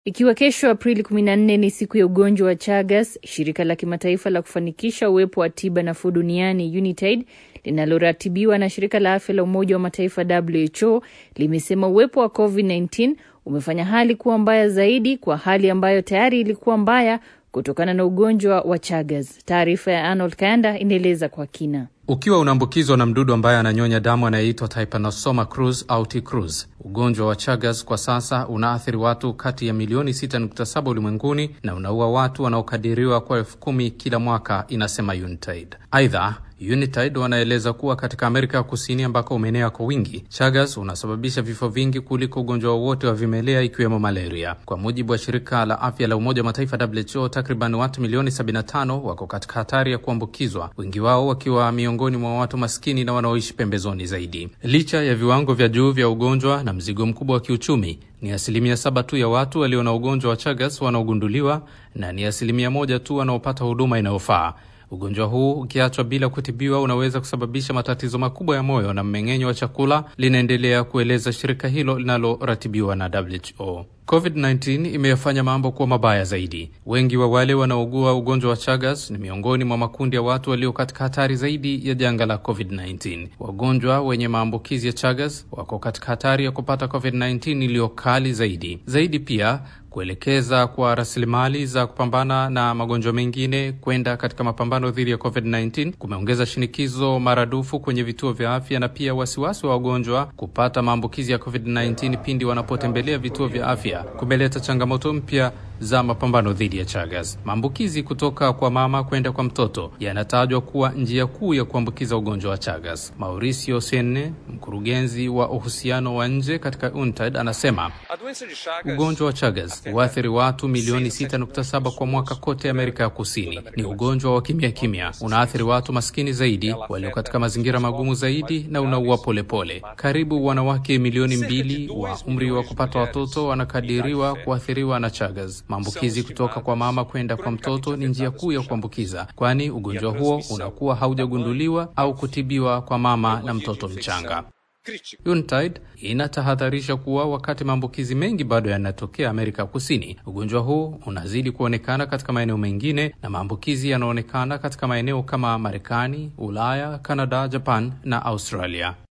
Ikiwa kesho Aprili 14 ni siku ya ugonjwa wa Chagas, shirika la kimataifa la kufanikisha uwepo wa tiba nafuu duniani UNITAID linaloratibiwa na shirika la afya la Umoja wa Mataifa WHO limesema uwepo wa COVID-19 umefanya hali kuwa mbaya zaidi kwa hali ambayo tayari ilikuwa mbaya kutokana na ugonjwa wa Chagas. Taarifa ya Arnold Kayanda inaeleza kwa kina. Ukiwa unaambukizwa na mdudu ambaye ananyonya damu anayeitwa Trypanosoma cruzi au T cruzi, ugonjwa wa Chagas kwa sasa unaathiri watu kati ya milioni 6.7 ulimwenguni na unaua watu wanaokadiriwa kwa elfu kumi kila mwaka, inasema UNITAID. Aidha, UNITAID wanaeleza kuwa katika Amerika ya Kusini ambako umeenea kwa wingi, Chagas unasababisha vifo vingi kuliko ugonjwa wowote wa vimelea ikiwemo malaria. Kwa mujibu wa shirika la afya la Umoja wa Mataifa WHO, takriban watu milioni 75 wako katika hatari ya kuambukizwa, wengi wao wakiwa miongoni mwa watu maskini na wanaoishi pembezoni zaidi. Licha ya viwango vya juu vya ugonjwa na mzigo mkubwa wa kiuchumi, ni asilimia saba tu ya watu walio na ugonjwa wa Chagas wanaogunduliwa na ni asilimia moja tu wanaopata huduma inayofaa. Ugonjwa huu ukiachwa bila kutibiwa unaweza kusababisha matatizo makubwa ya moyo na mmeng'enyo wa chakula, linaendelea kueleza shirika hilo linaloratibiwa na WHO. COVID-19 imeyafanya mambo kuwa mabaya zaidi. Wengi wa wale wanaougua ugonjwa wa Chagas ni miongoni mwa makundi ya watu walio katika hatari zaidi ya janga la COVID-19. Wagonjwa wenye maambukizi ya Chagas wako katika hatari ya kupata COVID-19 iliyo kali zaidi zaidi. Pia kuelekeza kwa rasilimali za kupambana na magonjwa mengine kwenda katika mapambano dhidi ya COVID-19 kumeongeza shinikizo maradufu kwenye vituo vya afya na pia wasiwasi wa wagonjwa kupata maambukizi ya COVID-19 pindi wanapotembelea vituo vya afya kumeleta changamoto mpya za mapambano dhidi ya Chagas. Maambukizi kutoka kwa mama kwenda kwa mtoto yanatajwa kuwa njia kuu ya kuambukiza ugonjwa wa Chagas. Mauricio Senne, mkurugenzi wa uhusiano wa nje katika UNTAD, anasema ugonjwa wa Chagas huathiri watu milioni 6.7 kwa mwaka kote Amerika ya Kusini. Ni ugonjwa wa kimya kimya, unaathiri watu maskini zaidi, walio katika mazingira magumu zaidi, na unaua polepole. Karibu wanawake milioni mbili wa umri wa kupata watoto wanakadiriwa kuathiriwa na Chagas. Maambukizi kutoka kwa mama kwenda kwa mtoto ni njia kuu ya kuambukiza, kwani ugonjwa huo unakuwa haujagunduliwa au kutibiwa kwa mama na mtoto mchanga. UNTAID inatahadharisha kuwa wakati maambukizi mengi bado yanatokea Amerika Kusini, ugonjwa huu unazidi kuonekana katika maeneo mengine na maambukizi yanaonekana katika maeneo kama Marekani, Ulaya, Kanada, Japan na Australia.